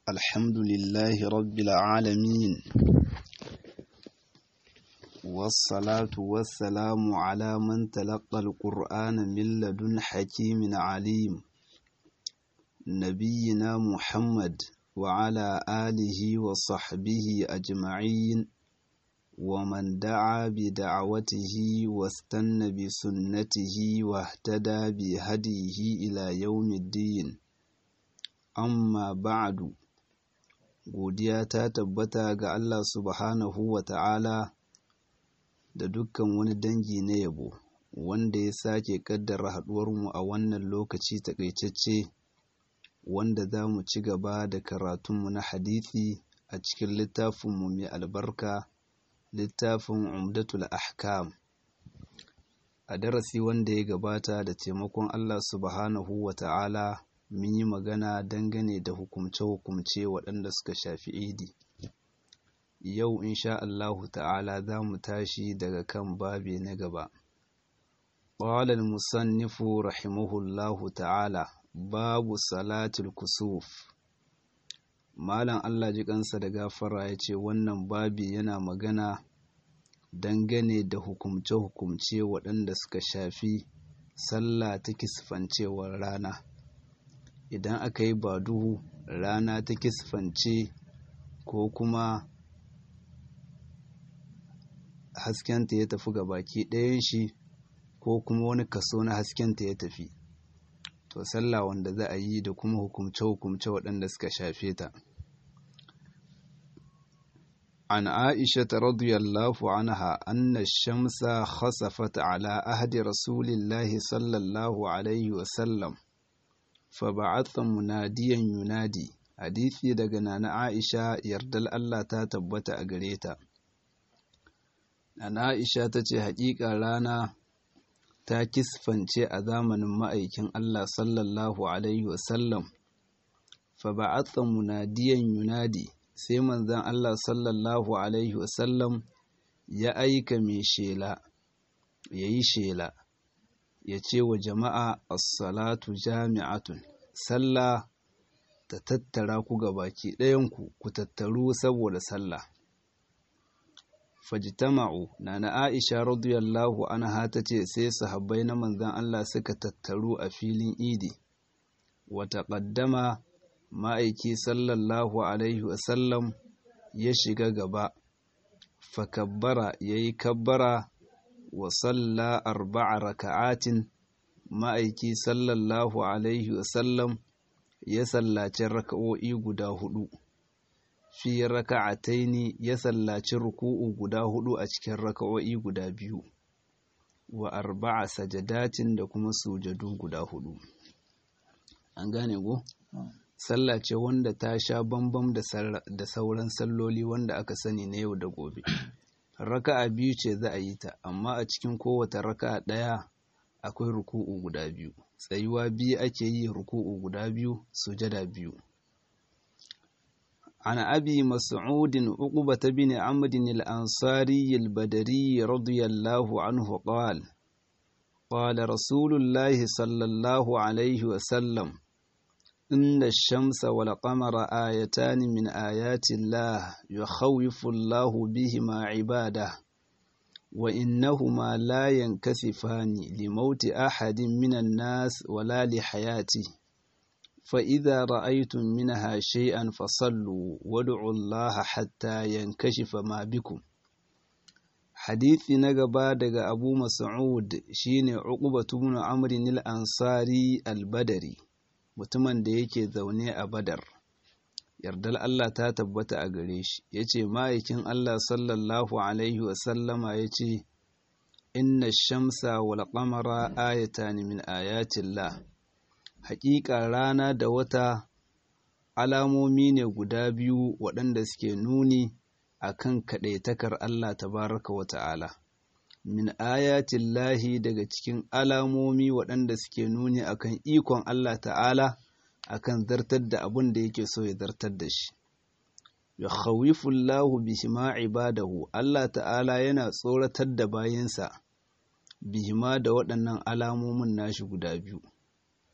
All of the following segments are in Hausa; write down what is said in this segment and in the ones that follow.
الحمد لله رب العالمين والصلاة والسلام على من تلقى القرآن من لدن حكيم عليم نبينا محمد وعلى آله وصحبه أجمعين ومن دعا بدعوته واستنى بسنته واهتدى بهديه إلى يوم الدين amma ba'adu godiya ta tabbata ga Allah subhanahu wa ta'ala da dukkan wani dangi na yabo wanda ya sake kaddara haɗuwarmu a wannan lokaci takaitacce wanda za mu ci gaba da karatunmu na hadithi a cikin littafinmu mai albarka littafin umdatul ahkam a darasi wanda ya gabata da taimakon Allah subhanahu wa ta'ala mun yi magana dangane da hukumce-hukumce waɗanda suka shafi idi yau insha Allahu ta'ala za mu tashi daga kan babi na gaba قال المصنف رحمه الله تعالى باب صلاة الكسوف malam Allah ji kansa da gafara ya ce wannan babi yana magana dangane da hukumce-hukumce waɗanda suka shafi sallah ta kisfancewar rana idan aka yi ba duhu rana ta kisfance ko kuma haskenta ya tafi ga baki ɗayan shi ko kuma wani kaso na haskenta ya tafi to sallah wanda za a yi da kuma hukumce-hukumce waɗanda suka shafe ta عن عائشة رضي الله عنها أن الشمس خسفت على أهد رسول الله صلى الله عليه وسلم فبعث مناديا ينادي hadisi daga nana Aisha yardal Allah ta tabbata a gare ta nana Aisha ta ce haƙiƙa rana ta kisfance a zamanin ma'aikin Allah sallallahu alaihi wasallam fa ba'atha munadiyan yunadi sai manzon Allah sallallahu alaihi wasallam ya aika mai shela yayi shela ya ce wa jama'a as-salatu jami'atun sallah ta tattara ku ga baki ɗayanku ku tattaru saboda sallah fajtama'u nana Aisha radiyallahu anha ta ce sai sahabbai na manzon Allah suka tattaru a filin idi wa taqaddama ma'aiki sallallahu alaihi wasallam ya shiga gaba fakabbara yayi kabbara wa salla arba'a raka'atin ma'aiki sallallahu alaihi wasallam ya sallaci raka'o'i guda hudu fi raka'ataini ya sallaci ruku'u guda hudu a cikin raka'o'i guda biyu wa arba'a sajadatin da kuma sujadu guda hudu an gane go sallah ce wanda ta sha bambam da sauran salloli wanda aka sani na yau da gobe raka'a biyu ce za a yi ta amma a cikin kowace raka'a ɗaya akwai ruku'u guda biyu tsayuwa biyu ake yi ruku'u guda biyu sujada biyu عن أبي مسعود عقبة بن عمرو الأنصاري البدري رضي الله عنه قال قال رسول الله صلى الله عليه وسلم إن الشمس والقمر آيتان من آيات الله يخوف الله بهما عباده وإنهما لا ينكسفان لموت أحد من الناس ولا لحياته فإذا رأيتم منها شيئا فصلوا وادعوا الله حتى ينكشف ما بكم حديث نقبا دقى أبو مسعود شين عقبة بن عمرو الأنصاري البدري mutumin da yake zaune a badar yardar Allah ta tabbata a gare shi ya ce ma'aikin Allah sallallahu Alaihi wasallama ya ce inna shamsa wal qamara ayatan min ayatillah haƙiƙa rana da wata alamomi ne guda biyu waɗanda suke nuni a kan kaɗaitakar Allah tabaraka wa ta'ala min ayatillahi daga cikin alamomi waɗanda suke nuni akan ikon Allah ta'ala akan zartar da abin da yake so ya zartar da shi ya khawifullahu bihima ibadahu Allah ta'ala yana tsoratar da bayansa bihima da waɗannan alamomin nashi guda biyu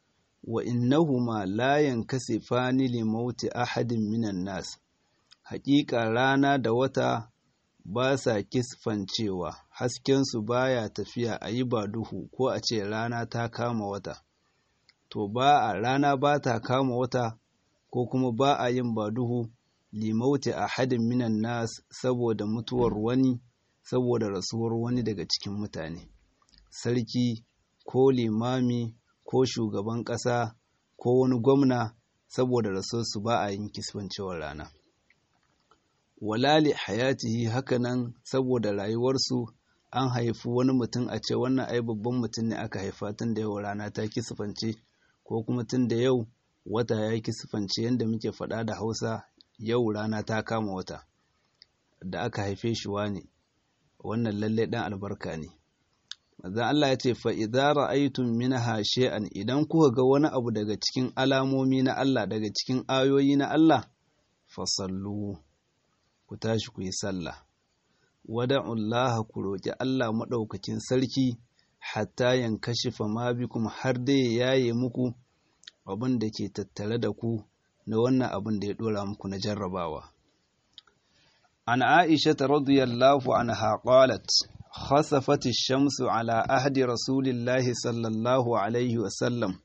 wa innahuma la yankasifani li mauti ahadin minan nas haƙiƙa rana da wata ba sa kisfancewa haskensu baya tafiya a yi ba duhu ko a ce rana ta kama wata to ba a rana ba ta kama wata ko kuma ba a yin ba duhu limauti a hadin minan nas saboda mutuwar wani saboda rasuwar wani daga cikin mutane sarki ko limami ko shugaban ƙasa ko wani gwamna saboda rasuwarsu ba a yin kisfancewar rana walali hayatihi hakanan saboda rayuwarsu an haifi wani mutum a ce wannan ai babban mutum ne aka haifa tun da yau rana ta kisfance ko kuma tun da yau wata ya kisfance yadda muke faɗa da hausa yau rana ta kama wata da aka haife shi ne wannan lalle ɗan albarka ne Mazan Allah ya ce fa idza ra'aytum minha shay'an idan kuka ga wani abu daga cikin alamomi na Allah daga cikin ayoyi na Allah fasallu ku tashi ku yi sallah wada'ullaha ku roƙi Allah maɗaukakin sarki hatta yankashifa ma bikum har dai ya yaye muku abin da ke tattare da ku na wannan abin da ya ɗora muku na jarrabawa an aisha ta radiyallahu anha qalat khasafat ash-shamsu ala ahdi rasulillahi sallallahu alaihi wa sallam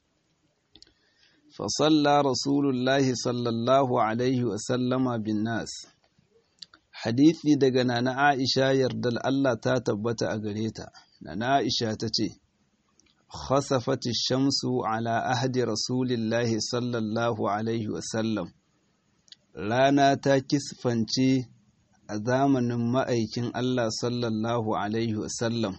فصلى رسول الله صلى الله عليه وسلم بالناس hadisi daga nana Aisha yardal Allah ta tabbata a gare ta nana Aisha ta ce khasafati shamsu ala ahdi rasulillahi sallallahu alaihi wasallam rana ta kisfance a zamanin ma'aikin Allah sallallahu alaihi wasallam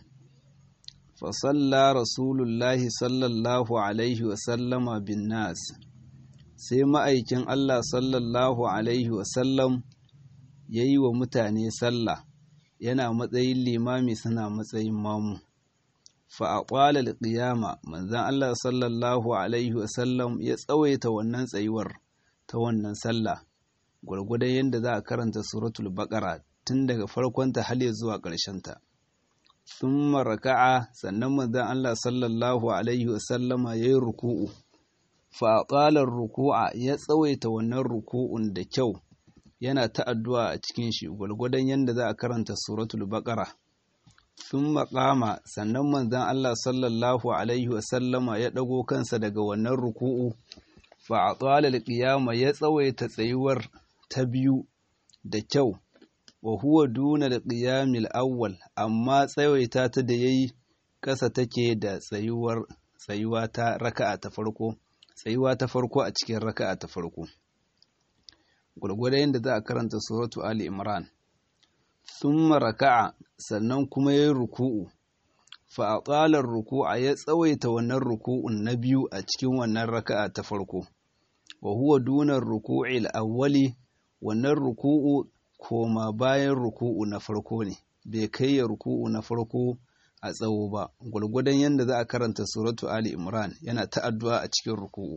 fasalla rasulullahi sallallahu alaihi wasallama bin nas sai ma'aikin Allah sallallahu alaihi wasallam ya yi wa mutane sallah yana matsayin limami suna matsayin mamu fa'aƙwalar ƙiyama manzan Allah sallallahu Alaihi wasallam ya tsawaita wannan tsayuwar ta wannan sallah gwargwadon yadda za a karanta suratul baƙara tun daga farkonta har zuwa ƙarshenta sun raka'a sannan manzan Allah sallallahu Alaihi wasallama ya yi ruku'u fa'aƙwalar ruku'a ya tsawaita wannan ruku'un da kyau yana ta addu'a a cikin shi gwalgwadon yadda za a karanta suratul baƙara sun maƙama sannan manzan Allah sallallahu Alaihi wasallama ya ɗago kansa daga wannan ruku'u fa a tsalar ƙiyama ya tsawaita tsayuwar ta biyu da kyau wa huwa duna da ƙiyamil awwal amma tsawaita ta da ya yi ƙasa take da tsayuwar tsayuwa ta raka'a ta farko tsayuwa ta farko a cikin raka'a ta farko gwargwada yadda za a karanta suratu Ali Imran. Thumma raka'a sannan kuma ya yi ruku'u, fa'aƙalar ruku'a ya tsawaita wannan ruku'un na biyu a cikin wannan raka'a ta farko, wa huwa dunar ruku'i awwali wannan ruku'u koma bayan ruku'u na farko ne, bai kai ya ruku'u na farko a tsawo ba, gwargwadon yadda za a karanta suratu Ali Imran yana ta'addu'a a cikin ruku'u.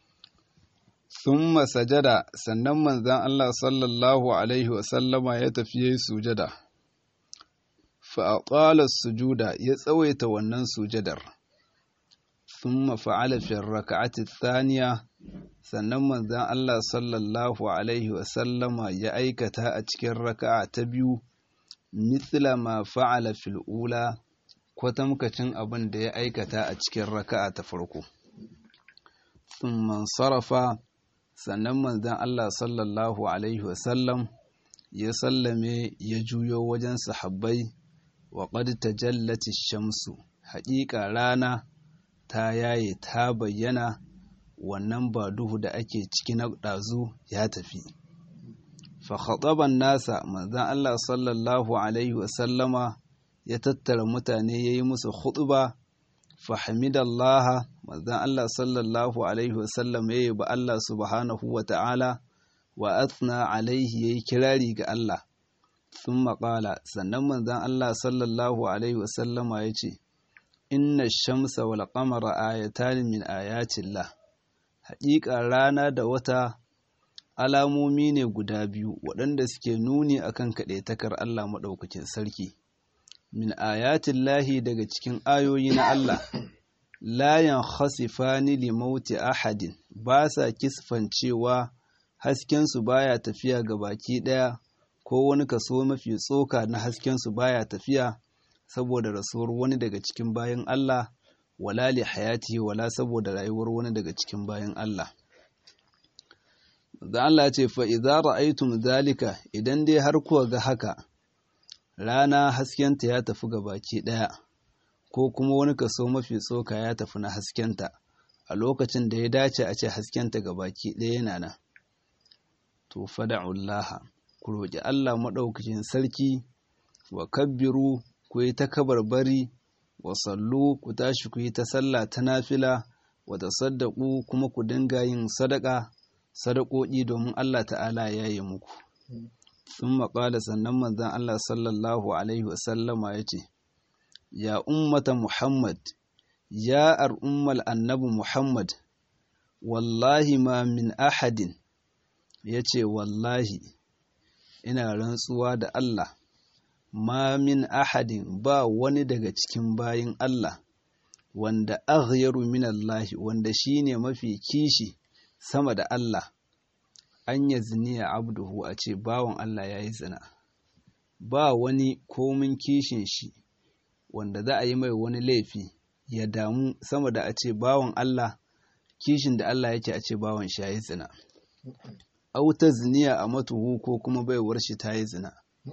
Thumma sajada sannan manzan Allah sallallahu Alaihi wasallama ya tafi ya yi sujada, fa'aƙalar sujuda ya tsawaita wannan sujadar, thumma fa'ala fi raka'ati thaniya sannan manzan Allah sallallahu Alaihi wasallama ya aikata a cikin raka'a ta biyu, mithla ma fa'ala fil ula kwatamkacin abin da ya aikata a cikin raka'a ta farko. Thumma sarafa sannan manzon Allah sallallahu Alaihi wasallam ya sallame ya juyo wajen sahabbai wa qad tajallati shamsu haƙiƙa rana ta yaye ta bayyana wannan ba duhu da ake ciki na ɗazu ya tafi fa khataban nasa manzon Allah sallallahu Alaihi wasallama ya tattara mutane ya yi musu khutba fa hamidallaha manzon Allah sallallahu alaihi wasallam ya yi ba Allah subhanahu wa ta'ala wa athna alaihi yayi kirari ga Allah sun maƙala sannan manzon Allah sallallahu alaihi wasallama ya ce inna shamsa wal qamara ayatan min ayatillah haƙiƙa rana da wata alamomi ne guda biyu waɗanda suke nuni akan kaɗaitakar Allah maɗaukakin sarki min ayatillahi daga cikin ayoyi na Allah layan khasifani li mauti ahadin ba sa kisfancewa haskensu baya tafiya ga baki ɗaya ko wani kaso mafi tsoka na haskensu baya tafiya saboda rasuwar wani daga cikin bayan Allah wala li hayati wala saboda rayuwar wani daga cikin bayan Allah da Allah ce fa idza ra'aytum zalika idan dai har kuwa ga haka rana haskenta ya tafi ga baki ɗaya ko kuma wani kaso mafi tsoka ya tafi na haskenta a lokacin da ya dace a ce haskenta ga baki ɗaya yana nan to fada'ullaha ku roƙi Allah maɗaukacin sarki wa kabbiru ku yi ta kabarbari wa sallu ku tashi ku yi ta sallah ta nafila wa tasaddaku kuma ku dinga yin sadaka sadakoki domin Allah ta'ala ya yi muku sun maƙala sannan manzan Allah sallallahu alaihi wasallama ya ce ya ummata Muhammad ya al'ummal annabi Muhammad wallahi ma min ahadin ya ce wallahi ina rantsuwa da Allah ma min ahadin ba wani daga cikin bayin Allah wanda aghyaru min Allah wanda shine mafi kishi sama da Allah an ya ziniya abduhu a ce bawan Allah ya yi zina ba wani komin kishin shi wanda za a yi mai wani laifi ya damu sama da a ce bawan Allah kishin da Allah yake a ce bawan shi ya yi zina auta ziniya a matuhu ko kuma baiwar shi ta yi zina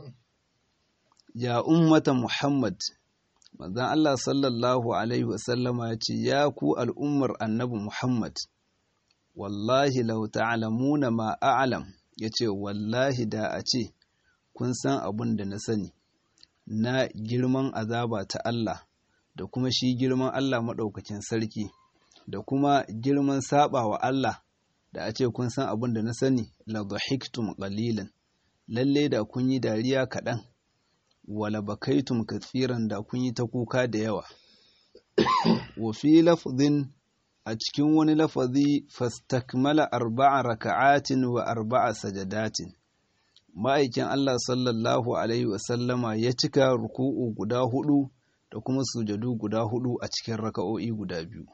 ya ummata Muhammad manzon Allah sallallahu alaihi wasallama ya ce ya ku al'ummar annabi Muhammad wallahi lau ta'lamuna ma a'lam yace wallahi da a ce kun san abin da na sani na girman azaba ta Allah da kuma shi girman Allah maɗaukakin sarki da kuma girman saba wa Allah da a ce kun san abin da na sani la dhahiktum qalilan lalle da kun yi dariya kaɗan wala bakaitum kathiran da kun yi ta kuka da yawa wa fi lafdhin a cikin wani lafazi fastakmala arba'a raka'atin wa arba'a sajadatin ma'aikin Allah sallallahu alaihi wasallama ya cika ruku'u guda hudu da kuma sujadu guda hudu a cikin raka'o'i guda biyu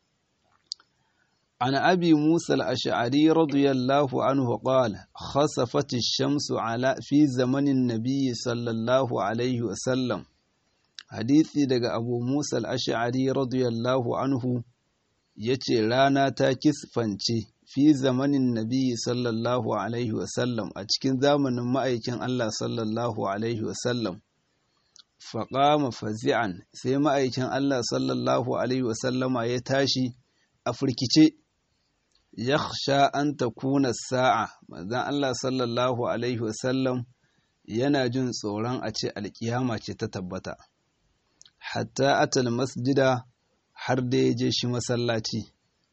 عن أبي موسى الأشعري رضي الله عنه قال خسفت الشمس على في زمن النبي صلى الله عليه وسلم حديثي دقى أبو موسى الأشعري رضي الله عنه yace rana ta kisfance fi zamanin nabi sallallahu alaihi wasallam a cikin zamanin ma'aikin Allah sallallahu alaihi wasallam faƙama fazi'an sai ma'aikin Allah sallallahu alaihi wasallama ya tashi a firkice yakhsha an takuna sa'a manzon Allah sallallahu alaihi wasallam yana jin tsoron a ce alkiyama ce ta tabbata hatta atal masjida har da ya je shi masallaci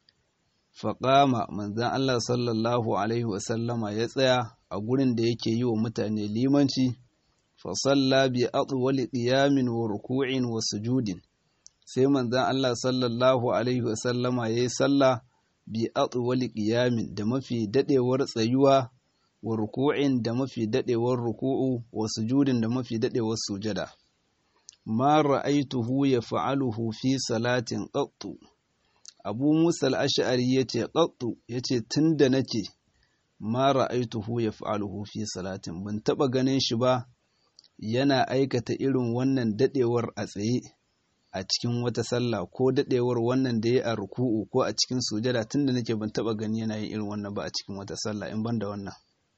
faƙama manzon Allah sallallahu alaihi wasallama ya tsaya a gurin da yake yi wa mutane limanci fasalla bi atwali qiyamin wa ruku'in wa sujudin sai manzon Allah sallallahu alaihi wasallama yayi sallah bi atwali qiyamin da mafi dadewar tsayuwa wa ruku'in da mafi dadewar ruku'u wa sujudin da mafi dadewar sujada ma ra'aituhu yaf'aluhu fi salatin qattu Abu Musa al-Ash'ari yace qattu yace tunda nake ma ra'aituhu yaf'aluhu fi salatin ban taba ganin shi ba yana aikata irin wannan dadewar a tsaye a cikin wata sallah ko dadewar wannan da ya a ruku'u ko a cikin sujada tunda nake ban taba gani yana yin irin wannan ba a cikin wata sallah in ban da wannan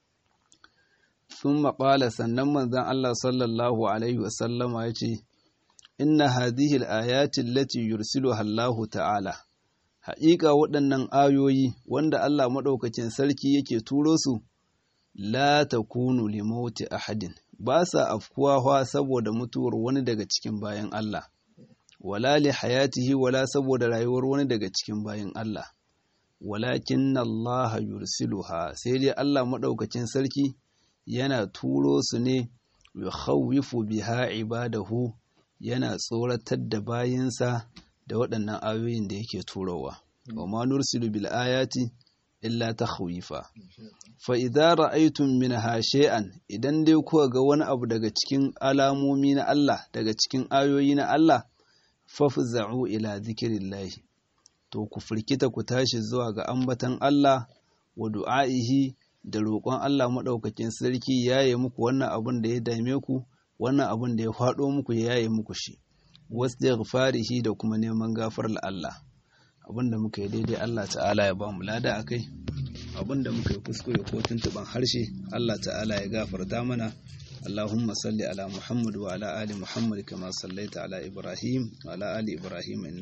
sun maƙala sannan manzon Allah sallallahu alaihi wasallama ya ce inna hadhihi al-ayati allati yursiluha Allahu ta'ala haƙiƙa waɗannan ayoyi wanda Allah maɗaukacin sarki yake turo su la takunu li mauti ahadin ba sa afkuwa saboda mutuwar wani daga cikin bayan Allah wala li hayatihi wala saboda rayuwar wani daga cikin bayan Allah walakin Allah yursiluha sai dai Allah maɗaukacin sarki yana turo su ne yukhawwifu biha ibadahu yana tsoratar da bayinsa da waɗannan ayoyin da yake turowa wa ma nursilu bil ayati illa takhwifa fa idza ra'aytum minha shay'an idan dai kuka ga wani abu daga cikin alamomi na Allah daga cikin ayoyi na Allah fafza'u ila zikirillahi to ku firkita ku tashi zuwa ga ambatan Allah wa du'a'ihi da roƙon Allah maɗaukakin sarki yaye muku wannan abin da ya dame ku wannan abin da ya faɗo muku ya yaye muku shi wasu da kuma neman gafarar Allah abin da muka yi daidai Allah ta'ala ya ba mu lada a kai abin da muka yi kuskure ko tuntuɓan harshe Allah ta'ala ya gafarta mana اللهم صل على محمد وعلى آل محمد كما صليت على إبراهيم وعلى آل إبراهيم